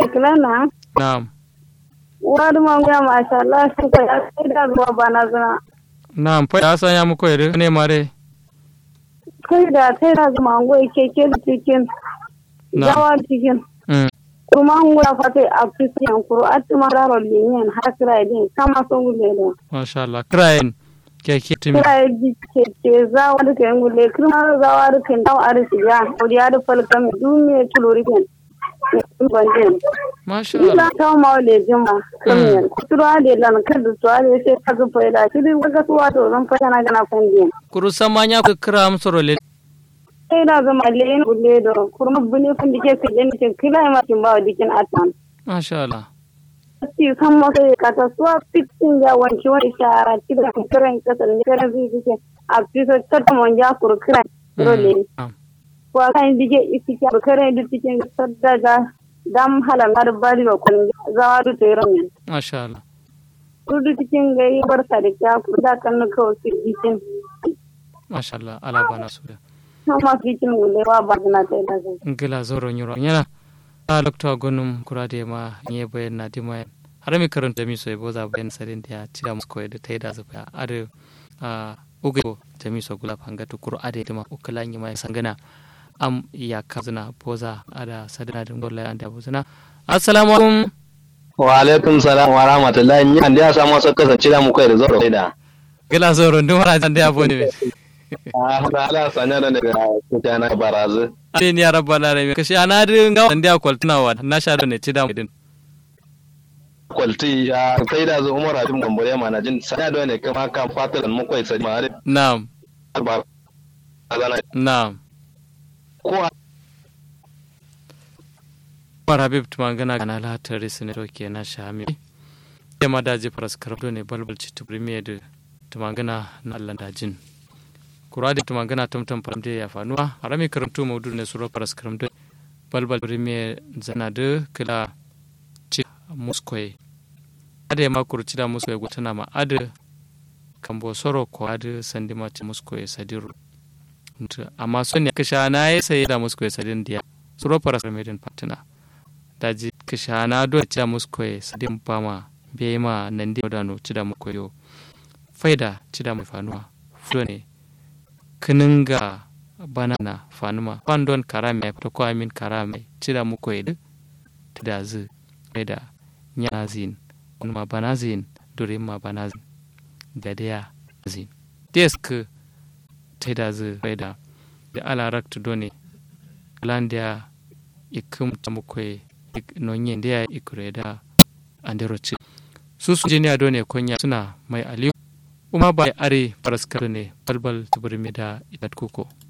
kilana na'am wadu manguya masha Allah shi ka ya sai da zuwa bana zuna na'am fa ya sanya muku yare ne mare kai da sai da zuwa manguya keke da cikin Na. yawa cikin mm kuma an gura fata a fisiyan kuro a tuma raro liniyan har kira din kama sun gule da masha Allah krayen keke timi kira yi keke zawa da kayan gule kuma zawa da kayan dawa a risi ya ya da falkan duniya tulori kan bandin masha ila Allah ta ma wale jima kamar kuturwa da lan kar da tuwa da sai ka zufa ila shi din ga tuwa to zan fata na gana fandin kuru samanya ku kira amsoro le sai da zama leyin gule da kurma bune fan dike su yin dikin kila ma kin ba dikin atan masha Allah ci san ma sai ka ta suwa fitin ya wanki wani shara ci da kiran kasar ne kiran zai dike a fisa ta mon ja kur kiran role na'am ko kan dike isi ka kiran da cikin sadda ga dam halan har bari wa kun zawa da tayran ne masha Allah kudu cikin gari barka da kya ku da kan na kawai su jikin masha Allah ala bana su da sama fitin gulewa ba na ta da zai ngila zoro nyuro yana a lokta gonum kurade ma nye bayan na dima har mi karanta mi so boza bayan sarin da tira musko da taida zuba ade a uge jami so gula panga to kuro ade dima ukala nyi mai sangana am ya kazuna boza ada sadana dum golla anda bozuna assalamu alaikum wa alaikum salam wa rahmatullahi ni an da ya samu wasu kasance da mu kai da zoro da gila zoro ndum ra jande ya boni be ah da ala sanya da daga kutana barazu ade ni ya rabbana re kashi ana din ga ndya kwaltuna wa na sha ne tida din kwalti ya kai da zu umar abin gambare ma na jin sanya da ne kama kan fatar mu kai sai ma na'am ba azana na'am ko Umar Habib tumangana kana la tare ne roke na shami. Ya ma daji faras karabdo ne balbal ci tubrimiye da tumangana na Allah dajin. Kura da tumangana tumtum faramde ya fanuwa harami karantu maudu ne suro faras karamdo balbal tubrimiye zana da kila ci muskoye. Ada ya makuru ci da muskoye gutana ma ada kambo soro ko ada sandima ci muskoye sadiru. Amma son ne kasha na ya sayi da muskoye sadin diya. Suro faras karamedin fatina. daji kishana do cha muskoye sadim pama bema nandi dano chida mukoyo faida chida mu fanuwa fudo ne kininga banana fanuma pandon karame to ko amin karame chida mukoye de tidazu faida nyazin ma banazin dore ma banazin gadeya zin desk tidazu faida da ala raktu done landia ikum tamukoye nonye ndia ikureda andero ci su su jini ado ne konya suna mai aliyu kuma ba are paraskar ne balbal tuburi da itat kuko